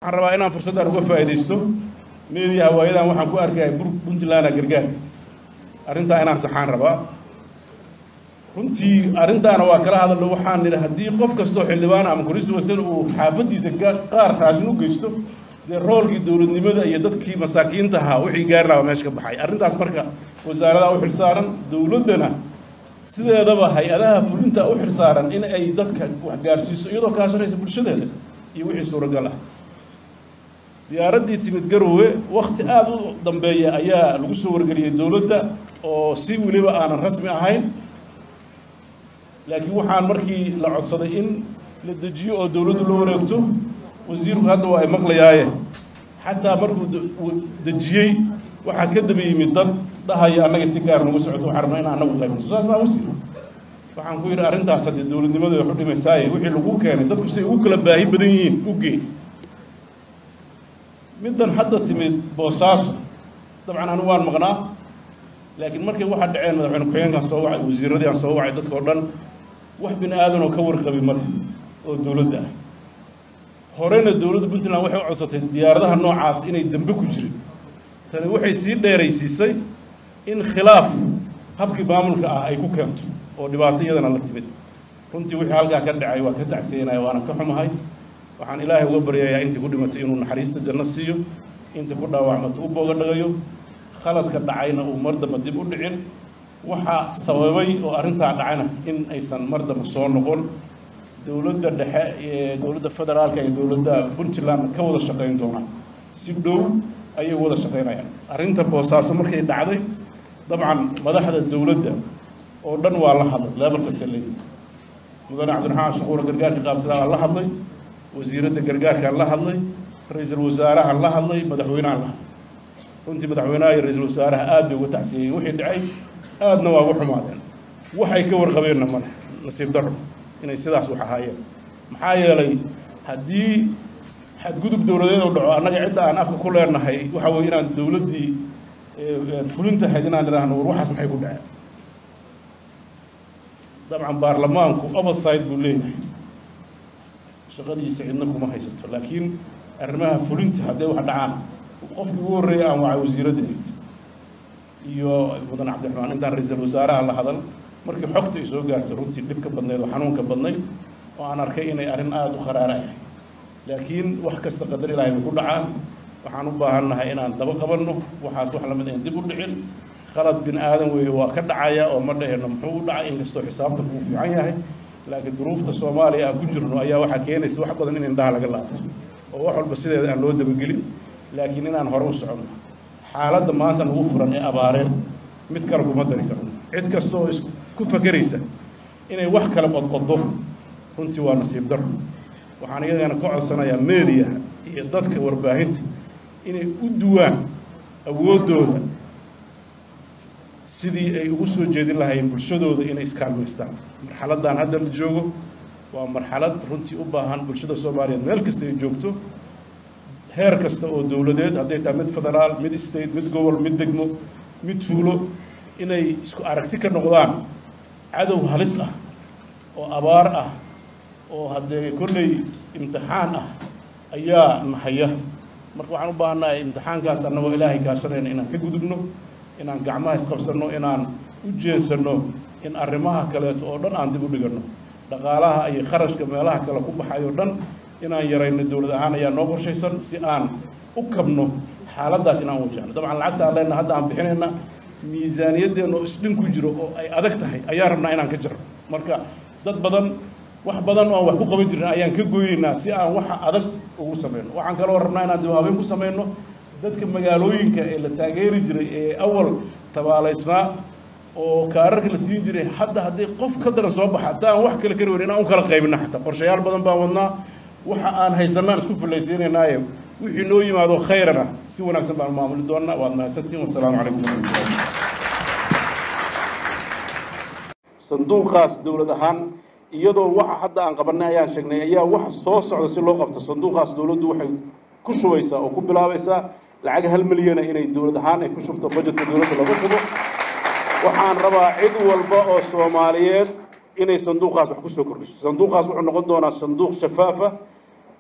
waxaan rabaa inaan fursaddan uga faa'iidaysto meediya hawaayadan waxaan ku arkaya puntland gargaar arrintaa inaan saxaan rabaa runtii arrintaana waa kala hadalno waxaan nidhi haddii qof kastoo xildhibaan ama constituency uu xaafaddiisa qaar raashin u geysto dee roolkii dowladnimada iyo dadkii masaakiinta ahaa wixii gaari lahaa meesha ka baxay arrintaas marka wasaaradaha u xilsaaran dowladdana sideedaba hay-adaha fulinta u xilsaaran in ay dadka wax gaarsiiso iyadoo kaashanaysa bulshadeeda iyo wixii suuragal ah diyaaraddii timid garowe wakti aada u dambeeya ayaa lagu soo wargeliyey dowladda oo si weliba aanan rasmi ahayn laakiin waxaan markii la codsaday in la dejiyo oo dowladdu la wareegto wasiirku hadda waa ay maqlayaaye xataa markuu dejiyey waxaa ka daba yimid dad dhahaya annaga si gaar nagu socoto waxaan rabnaa in annagu qaybno saas baa wasiir waxaan ku yidhi arrintaas haddii dowladnimadu ay xudhimaysaaye wixii lagu keenay dadku say ugu kala baahi badan yihiin u geey middan hadda timid boosaaso dabcan anigu waan maqnaa laakiin markay waxaa dhaceen madaxweyne ku-xigeenkaan soo wacay wasiiradii aan soo wacay dadka oo dhan wax bini aadan oo ka warqabi male oo dowladda ah horena dowladda puntland waxay u codsatay diyaaradaha noocaas inay dembe ku jirin tani waxay sii dheeraysiisay in khilaaf habkii maamulka ah ay ku keento oo dhibaato iyadana la timid runtii wixii halkaa ka dhacay waa ka tacsiyanaya waana ka xumahay waxaan ilaahay uga baryayaa intii ku dhimatay inuu naxariista janno siiyo intii ku dhaawacmato u booga dhagayo khaladka dhacayna uu mar damba dib u dhicin waxaa sababay oo arrintaa dhacayna in aysan mar damba soo noqon dowladda dhexe ee dowladda federaalka iyo dowladda puntland ka wada shaqayn doonaan si dhow ayay wada shaqaynayaan arrinta boosaaso markay dhacday dabcan madaxda dowladda oo dhan waa la hadlay leebal kasta leeyihi mudane cabdiraxmaan shuquura gargaarka qaabsadaa la hadlay wasiiradda gargaarkaan la hadlay ra-iisul wasaarahaan la hadlay madaxweynehaan la hadlay runtii madaxweynaha iyo ra-iisul wasaaraha aad bay uga tacsiyeyeen wixii dhacay aadna waa uga xumaadeen waxay ka warqabeenna male nasiib darro inay sidaas wax ahaayeen maxaa yeelay haddii xadgudub dowladeed oo dhaco annaga cidda aan afka ku leenahay waxa weye inaan dowladdii fulintahayd inaan idhaahno war waxaas maxay ku dhaceen dabcan baarlamaanku overside buu leeyahay shaqadiisa cidna kuma haysato laakiin arrimaha fulinta hadday wax dhacaan qofkii ugu horreeya aan wacay wasiiradda eyd iyo mudan cabdiraxmaan intaan ra-iisul wasaaraha la hadal markii xogta ay soo gaartay runtii dhibka badnayd oo xanuunka badnayd oo aan arkay inay arrin aada u kharaara ahay laakiin wax kasta qadar ilaahay bay ku dhacaan waxaan u baahannahay inaan daba qabanno waxaas wax lamid ayn dib u dhicin khalad bin aadan weeye waa ka dhacaya oo ma dhaheenno muxuu u dhacay inkastoo xisaabta kuu fiican yahay laakiin duruufta soomaaliya aan ku jirno ayaa waxaa keenaysa wax badan in indhaha laga laabto oo wax walba sideeda aan loo dabagelin laakiin inaan hore u soconno xaaladda maanta nagu furan ee abaareen mid kale kuma dari karno cid kasta oo isku fakeraysa inay wax kale qodqoddo runtii waa nasiib darro waxaan iyagana ka codsanayaa meediyaha iyo dadka warbaahinta inay u duwaan awooddooda sidii ay ugu soo jeedin lahaayeen bulshadooda inay iskaalmaystaan marxaladdan hadda la joogo waa marxalad runtii u baahan bulshada soomaaliyeed meel kasta ay joogto heer kasta oo dowladeed hadday tahay mid federaal mid state mid gobol mid degmo mid tuulo inay isku aragti ka noqdaan cadow halis ah oo abaar ah oo haddee kolley imtixaan ah ayaa nahaya marka waxaan u baahannahay imtixaankaas annagoo ilaahay kaashanayna inaan ka gudubno inaan gacmaha isqabsanno inaan u jeensanno in arrimaha kaleeto oo dhan aan dib u dhiganno dhaqaalaha iyo kharashka meelaha kale ku baxayo dhan inaan yarayno dowlad ahaan ayaa noo qorshaysan si aan u kabno xaaladdaas inaan wajahno dabcan lacagta aan leenna hadda aan bixinayna miisaaniyaddeena oo isdhin ku jiro oo ay adag tahay ayaan rabnaa inaan ka jarno marka dad badan wax badan oo aan wax ku qaban jirin ayaan ka goynaynaa si aan waxa adag ugu samayno waxaan kaloo rabnaa inaan dib habeen ku samayno dadka magaalooyinka ee la taageeri jiray ee awal tabaalaysnaa oo kaararka la siin jiray hadda haddii qof ka daran soo baxa haddii aan wax kale kari weyn inaan u kala qaybina xataa qorshayaal badan baan wadnaa waxa aan haysanaan isku fillaysiinaynaaye wixii noo yimaado khayran ah si wanaagsan baan maamuli doonnaa waad mahadsantihin wasalaamu calaykum waraxmatullahi sanduuqaas dowlad ahaan iyadoo waxa hadda aan qabanay ayaan sheegnay ayaa waxa soo socda si loo qabto sanduuqaas dowladdu waxay ku shubaysaa oo ku bilaabaysaa lacag hal milyana inay dowlad ahaan ay ku shubto budgetka dowladda lagu shubo waxaan rabaa cid walba oo soomaaliyeed inay sanduuqaas wax ku soo kordhiso sanduuqaas wuxuu noqon doonaa sanduuq shafaafa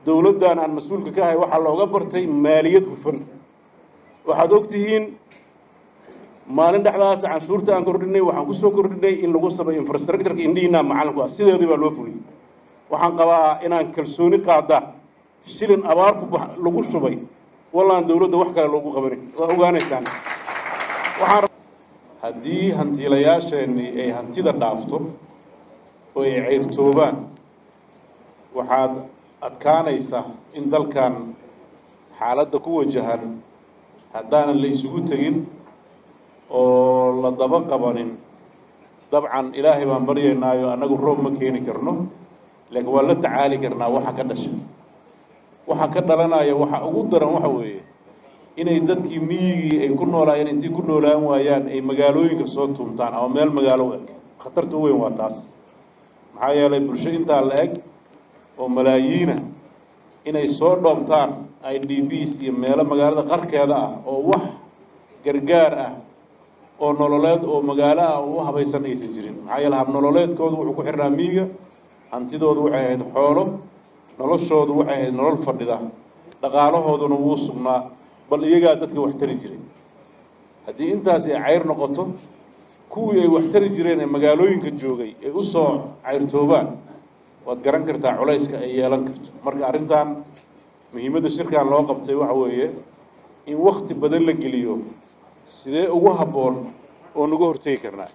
dowladdan aan mas-uulka ka ahay waxaa looga bartay maaliyad hufan waxaad og tihiin maalin dhexdaas canshuurta aan kordhinay waxaan ku soo kordhinay in lagu sameeyo infrastructureka indhihiinaa macalinku ah sideedii baa loo fuliyey waxaan qabaa inaan kalsooni qaada shilin abaar ku bax lagu shubay wallaan dowladda wax kale loogu qabanin waa ogaanaysaan waxaan haddii hantiilayaasheenni ay hantida dhaafto oo ay ceyrtoobaan waxaad adkaanaysa in dalkan xaaladda ku wajahan haddaanan la isugu tegin oo la daba qabanin dabcan ilaahay baan baryaynaayo annagu roob ma keeni karno laakiin waan la tacaali karnaa waxa ka dhasha waxa ka dhalanaya waxa ugu daran waxa weeye inay dadkii miyigii ay ku noolaayeen intii ku noolaan waayaan ay magaalooyinka soo tuumtaan ama meel magaalo u eg khatarta u weyn waa taas maxaa yeelay bulsho intaa la eg oo malaayiina inay soo dhoobtaan i d bs iyo meelo magaalada qarkeeda ah oo wax gargaar ah oo nololeed oo magaalo ah oo u habaysan aysan jirin maxaa yeele hab nololeedkoodu wuxuu ku xirnaa miyiga hantidoodu waxay ahayd xoolo noloshoodu waxay ahayd nolol fadhida dhaqaalahooduna wuu sugnaa bal iyagaa dadka wax tari jiray haddii intaasi ay cayr noqoto kuwii ay wax tari jireen ee magaalooyinka joogay ay u soo cayrtoobaan waad garan kartaa culayska ay yeelan karto marka arrintan muhiimadda shirkan loo qabtay waxa weeye in wakti badan la geliyo sidee ugu habboon oo nagu hortegi karnaa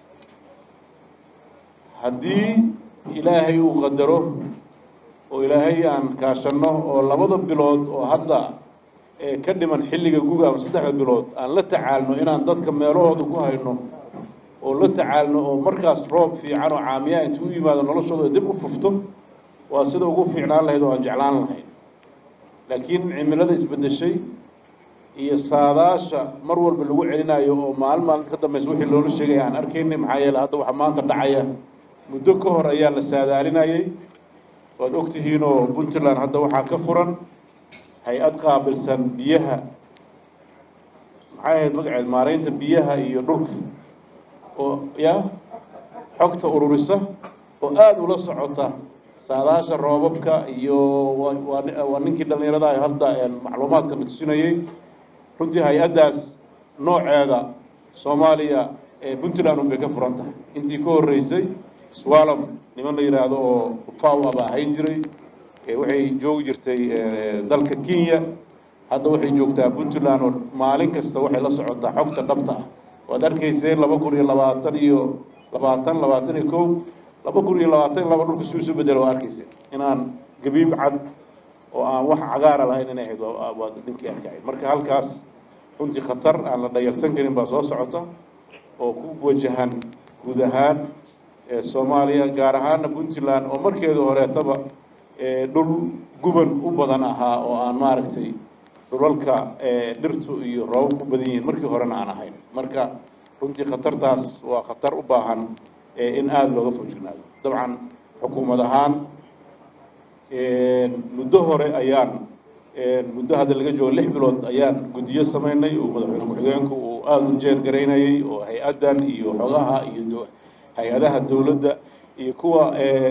haddii ilaahay uu qadaro oo ilaahay aan kaashanno oo labada bilood oo hadda ee ka dhiman xilliga guga ama saddexda bilood aan la tacaalno inaan dadka meelahooda ku hayno oo la tacaalno oo markaas roob fiican oo caamiyaa intuu u yimaado noloshooda dib u fufto waa sida ugu fiicnaan lahayd oo aan jeclaan lahayd laakiin cimilada isbeddeshay iyo saadaasha mar walba lagu celinayo oo maalin maalinta ka dambaysa wixii loola sheegaya aan arkaynay maxaa yeele hadda waxa maanta dhacaya muddo ka hor ayaa la saadaalinayay waad og tihiinoo puntland hadda waxaa ka furan hay-ad qaabilsan biyaha maxay ahayd magaceed maaraynta biyaha iyo dhulka oo ya xogta ururisa oo aada ula socota saadaasha roobabka iyo waa ninkii dhallinyarada ah hadda macluumaadka la tusinayey runtii hay-addaas nooceeda soomaaliya ee puntland un bay ka furan tahay intii ka horreysay swalom niman la yidhaahdo oo faw aba ahayn jiray waxay joogi jirtay dalka kenya hadda waxay joogtaa puntland oo maalin kasta waxay la socotaa xogta dhabta ah waad arkayseen laba kun iyo labaatan iyo labaatan labaatan iyo kow laba kun iyo labaatan iyo laba dhulka suu isu bedelo waa arkayseen inaan gabiib cad oo aan wax cagaara lahayn inay ahayd waa ninkii arkahay marka halkaas runtii khatar aan la dhayalsan karin baa soo socota oo ku wajahan guud ahaan soomaaliya gaar ahaana puntland oo markeedu horeetaba dhul guban u badan ahaa oo aan maaragtay dhulalka dhirtu iyo roobab ku badan yihiin markii horena aan ahayn marka runtii khatartaas waa khatar u baahan in aada looga foojignaado dabcan xukuumad ahaan muddo hore ayaan muddo hadda laga joogo lix bilood ayaan guddiyo samaynay oo madaxweyne ku-xigeenku uu aada u jeer garaynayay oo hay-addan iyo xogaha iyo hay-adaha dowladda iyo kuwa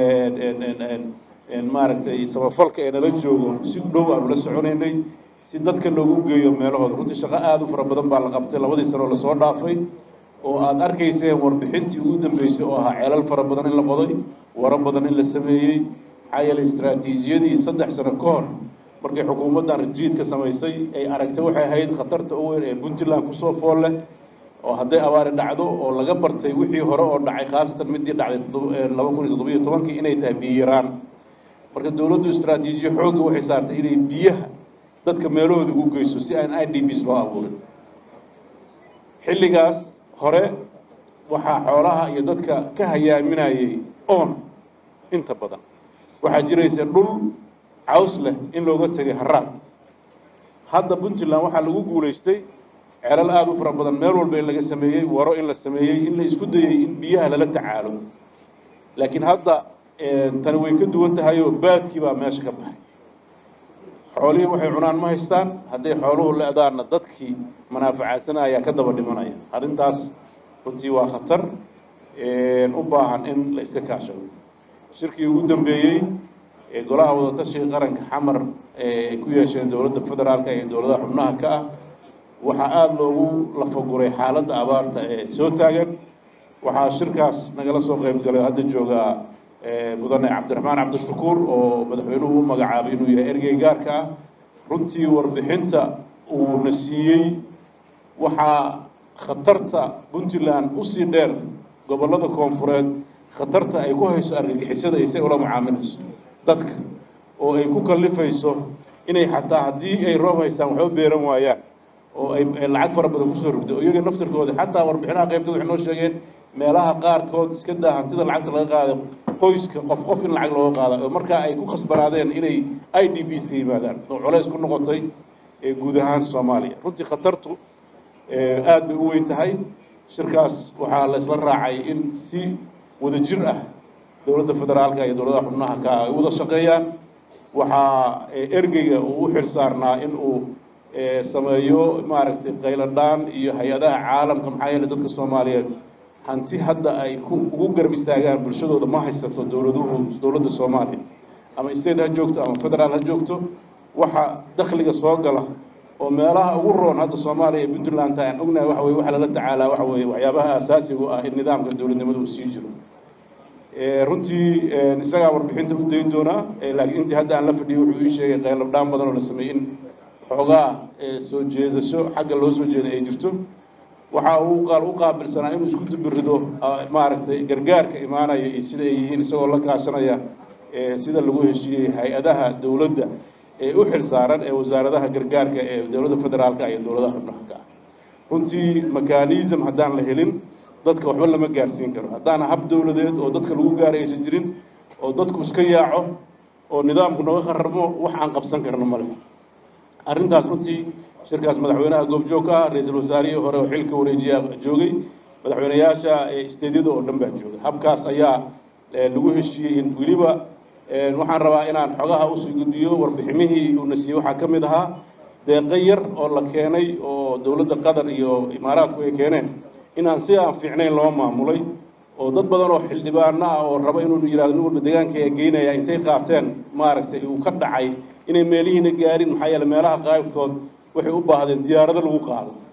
maaragtay samafalka ee nala joogo si dhow aanu la soconaynay si dadka loogu geeyo meelahooda runtii shaqo aada u fara badan baa la qabtay labadii sanoo lasoo dhaafay oo aada arkayseen warbixintii ugu dambeysay oo ahaa ceelal fara badan in la qoday waro badan in la sameeyey maxaa yeelay istraatiijiyadii saddex sano ka hor markay xukuumaddan retriit ka samaysay ay aragtay waxay ahayd khatarta u weyn ee puntland kusoo fool leh oo hadday abaari dhacdo oo laga bartay wixii hore oo dhacay khaasatan midii dhacday laba kun iyo toddobiyo tobankii inay tahay biyiraan marka dowladdu istraatiijiya xoogga waxay saartay inay biyaha dadka meelahooda ugu geyso si aan i d bs loo abuurin xilligaas hore waxaa xoolaha iyo dadka ka hayaaminayay oon inta badan waxaa jiraysa dhul caws leh in looga tegay haraab hadda puntland waxaa lagu guulaystay ceelal aada u fara badan meel walba in laga sameeyey waro in la sameeyey in la isku dayey in biyaha lala tacaalo laakiin hadda tani way ka duwan tahay oo baadkii baa meesha ka baxay xoolihii waxay cunaan ma haystaan hadday xooluhu le-daanna dadkii manaafacaadsanaya ayaa ka daba dhimanaya arrintaas runtii waa khatar u baahan in la iska kaashado shirkii ugu dambeeyey ee golaha wadatashiga qaranka xamar ay ku yeesheen dowladda federaalka iyo dowladaha xubnaha ka ah waxaa aada loogu lafaguray xaaladda abaarta ee soo taagan waxaa shirkaas nagala soo qayb galay hadda jooga mudane cabdiraxmaan cabdishakuur oo madaxweynuhu u magacaabay inuu yahay ergey gaarka ah runtii warbixinta uuna siiyey waxaa khatarta puntland usii dheer gobollada koonfureed khatarta ay ku hayso argagixisada isay ula mucaamilayso dadka oo ay ku kallifayso inay xataa haddii ay roob haystaan waxba beeran waayaan oo ay lacag fara badan kusoo rogdo oo iyaga naftirkooda xataa warbixinaha qaybtooda waxay noo sheegeen meelaha qaarkood iska daa hantida lacagta laga qaado qoyska qof qof in lacag looga qaada oo markaa ay ku khasbanaadeen inay i d b ska yimaadaan oo culays ku noqotay guud ahaan soomaaliya runtii khatartu aada bay u weyn tahay shirkaas waxaa la isla raacay in si wada jir ah dowladda federaalka iyo dowladaha xubnaha ka ay wada shaqeeyaan waxaa ergeyga uu u xil saarnaa in uu sameeyo maaragtay qayladhaan iyo hay-adaha caalamka maxaa yeeley dadka soomaaliyeed hanti hadda ay ku ugu garab istaagaan bulshadooda ma haysato dowladuhu dowladda soomaaliya ama state ha joogto ama federaal ha joogto waxa dakhliga soo gala oo meelaha ugu roon hadda soomaaliya iyo puntland aan ognahay waxa weye waxa lala tacaalaa waxa weeye waxyaabaha asaasiga u ah in nidaamka dowladnimada uu sii jiro runtii isagaa warbixinta u dayn doonaa laakiin intii hadda aan la fadhiyay wuxuu ii sheegay qaylabdhaan badan oo la sameeyey in xoogaa soo jeedasho xagga loo soo jeeda ay jirto waxa uu qaal u qaabilsanaa inuu isku dubirido maaragtay gargaarka imaanaya iyo sida ay yihiin isagoo la kaashanaya sida lagu heshiiyey hay-adaha dowladda ee u xil saaran ee wasaaradaha gargaarka ee dowladda federaalka iyo dowladaha xubnaha ka ah runtii mekanism haddaan la helin dadka waxba lama gaarsiin karo haddaan hab dowladeed oo dadka lagu gaara aysan jirin oo dadku iska yaaco oo nidaamku naga khararmo wax aan qabsan karno male arrintaas runtii shirkaas madaxweynaha goobjoog ah ra-iisul wasaarihii hore oo xilka wareejiya joogay madaxweyneyaasha isteedyada oo dhan baa joogay habkaas ayaa lagu heshiiyey in weliba waxaan rabaa inaan xogaha usii gudbiyo warbiximihii uuna siiyey waxaa ka mid ahaa deeqo yar oo la keenay oo dowladda qatar iyo imaaraadku ay keeneen inaan si aan fiicnayn loo maamulay oo dad badan oo xildhibaano ah oo raba inuu yidhahdo nin walba deegaanka ee geynaya intay qaateen maaragtay uu ka dhacay inay meelihiina gaarin maxaa yeele meelaha qaybkood waxay u baahdeen diyaarado lagu qaado